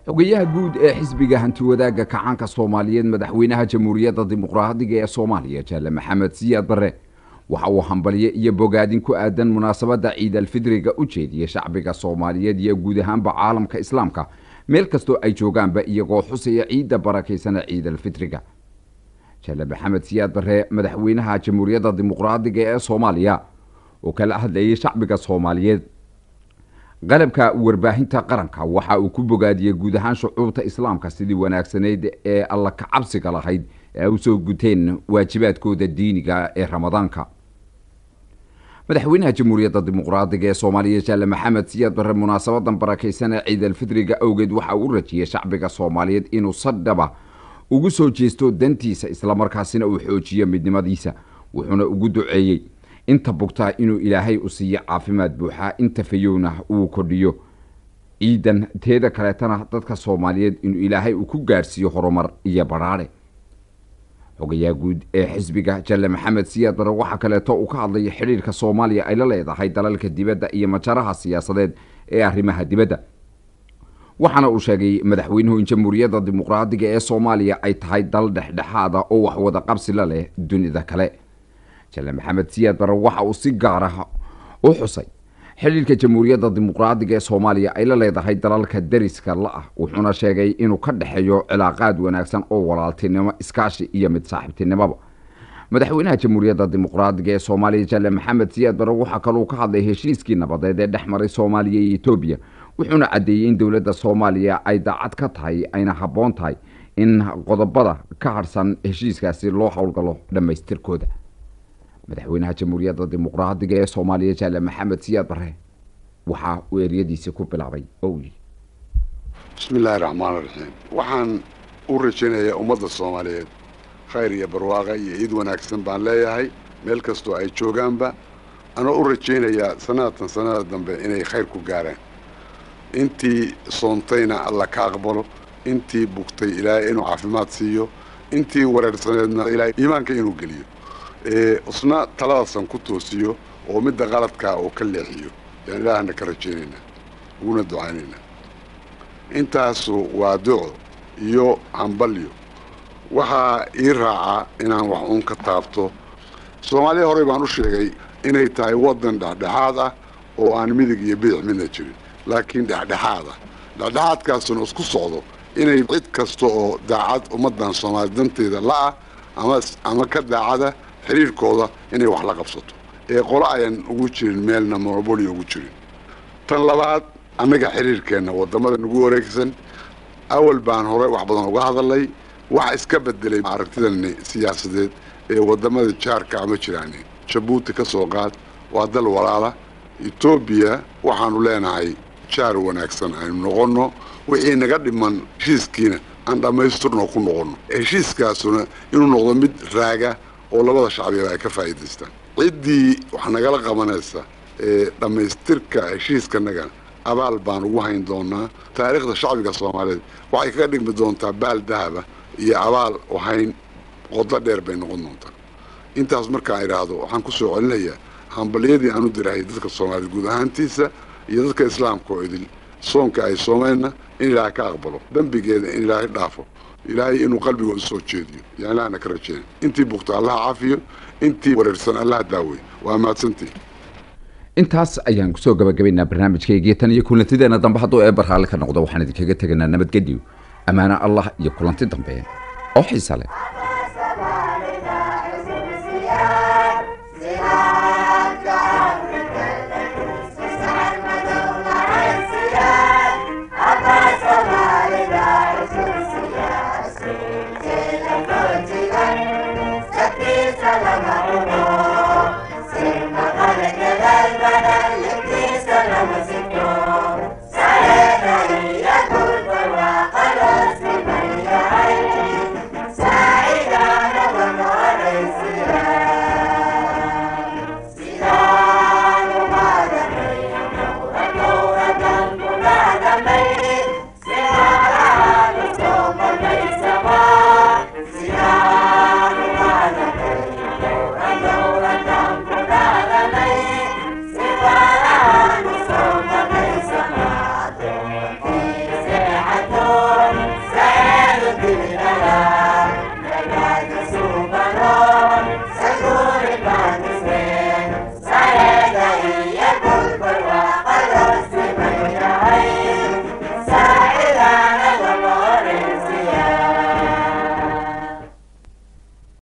xogayaha guud ee xisbiga hantiwadaagga kacaanka soomaaliyeed madaxweynaha jamhuuriyadda dimuqraadiga ee soomaaliya jaale maxamed siyaad barre waxa uu hambalye iyo bogaadin ku aadan munaasabadda ciidalfidriga u jeediyey shacbiga soomaaliyeed iyo guud ahaanba caalamka islaamka meel kastoo ay joogaanba iyagoo xusaya ciidda barakaysana ciidalfidriga jaale maxamed siyaad barre madaxweynaha jamhuuriyadda dimuqraadiga ee soomaaliya oo kala hadlayay shacbiga soomaaliyeed qalabka warbaahinta qaranka waxa uu ku bogaadiyey guud ahaan shucuubta islaamka sidii wanaagsanayd ee alla ka cabsiga lahayd ee ay usoo guteen waajibaadkooda diiniga ee ramadaanka madaxweynaha jamhuuriyadda dimuqraadiga ee soomaaliya jaale maxamed siyaad barre munaasabadan barakaysan ee ciidalfidriga awgeed waxa uu u rajiyey shacbiga soomaaliyeed inuu sadhaba ugu soo jeesto dantiisa islamarkaasina uu xoojiyo midnimadiisa wuxuuna ugu duceeyey inta bugtaa inuu ilaahay u siiyo caafimaad buuxa inta fayowna uu kordhiyo ciidan teeda kaleetana dadka soomaaliyeed inuu ilaahay uu ku gaadhsiiyo horumar iyo badhaadhe xogayaha guud ee xisbiga jalle maxamed siyaad bare waxaa kaleeto uu ka hadlaya xidhiirka soomaaliya ay la leedahay dalalka dibadda iyo majaraha siyaasadeed ee arrimaha dibadda waxaana uu sheegay madaxweynuhu in jamhuuriyadda dimuqraadiga ee soomaaliya ay tahay dal dhexdhexaada oo wax wada qabsi la leh dunida kale jalle maxamed siyaad bare waxa uu si gaara u xusay xidhiirka jamhuuriyadda dimuqraadiga ee soomaaliya ay la leedahay dalalka dariska la-ah wuxuuna sheegay inuu ka dhexeeyo cilaaqaad wanaagsan oo walaaltinimo iskaashi iyo mid saaxiibtinimoba madaxweynaha jamhuuriyadda dimuqraadiga ee soomaaliya jalle maxamed siyaad bare waxaa kaluu ka hadlay heshiiskii nabadeed ee dhex maray soomaaliya iyo etoobiya wuxuuna caddeeyey in dowladda soomaaliya ay daacad ka tahay ayna habboon tahay in qodobada ka harhsan heshiiskaasi loo howlgalo dhammaystirkooda madaxweynaha jamhuuriyadda dimuqraadiga ee soomaaliya jaale maxamed siyaad bare waxa uu eryadiisii ku bilaabay oo uu yidhi bismi illaahi raxmaan raxiim waxaan u rajaynayaa ummadda soomaaliyeed khayr iyo barwaaqa iyo ciid wanaagsan baan leeyahay meel kastoo ay joogaanba anoo u rajaynayaa sanadatan sanada dambe inay khayr ku gaaraan intii soontayna alla ka aqbalo intii bugtay ilaahay inuu caafimaad siiyo intii wareersaneedna ilaahay iimaanka inuu geliyo isna taladasan ku toosiyo oo midda qaladkaa uu ka leexiyo yaan ilaahana ka rajaynaynaa uguna ducaynaynaa intaasu waa duco iyo hambalyo waxaa ii raacaa inaan wax uun ka taabto soomaaliya horey baan u sheegay inay tahay waddan dhexdhexaad ah oo aan midig iyo bidic midna jirin laakiin dhexdhexaad ah dhexdhexaadkaasuna isku socdo inay cid kasta oo daacad ummaddan soomaaliya danteeda la'ah ama ama ka daacada xiriirkooda inay wax la qabsato ee qolo ayan ugu jirin meelna monoboli ugu jirin tan labaad annaga xiriirkeenna waddamada nagu wareegsan awal baan hore wax badan uga hadalnay waxa iska bedelay aragtidani siyaasadeed ee waddamada jaarka ama jiraani jabuuti ka soo qaad waa dal walaala etoobiya waxaanu leenahay jaar wanaagsan aynu noqonno wixii naga dhiman heshiiskiina aan dhammaystirno ku noqonno heshiiskaasuna inuu noqdo mid raaga oo labada shacbiba ay ka faa'iidaystaan ciddii wax nagala qabanaysa ee dhammaystirka heshiiskanagana abaal baan ugu hayn doonaa taariikhda shacbiga soomaaliyeed waxay kaga dhigmi doontaa baal dahaba iyo abaal hayn qodo dheer bay noqon doontaa intaas markaan idhaahdo waxaan ku soo celinayaa hambalyadii aan u dirahay dadka soomaaliyeed guud ahaantiisa iyo dadka islaamka oo idil soonka ay soomayna in ilaahay ka aqbalo dembigeeda in ilaahay dhaafo ilaahay inuu qalbigooda soo jeediyo yaan ilaahna ka rajeyn intii bugta allaha caafiyo intii wareersan allaha daaweyo waa mahadsantii intaas ayaan kusoo gabagabaynaa barnaamijkaygii tan iyo kulantideena dambe hadduu eebar raalli ka noqdo waxaan idinkaga teganaa nabadgedyo ammaano allah iyo kulanti dambe oo xiisa leh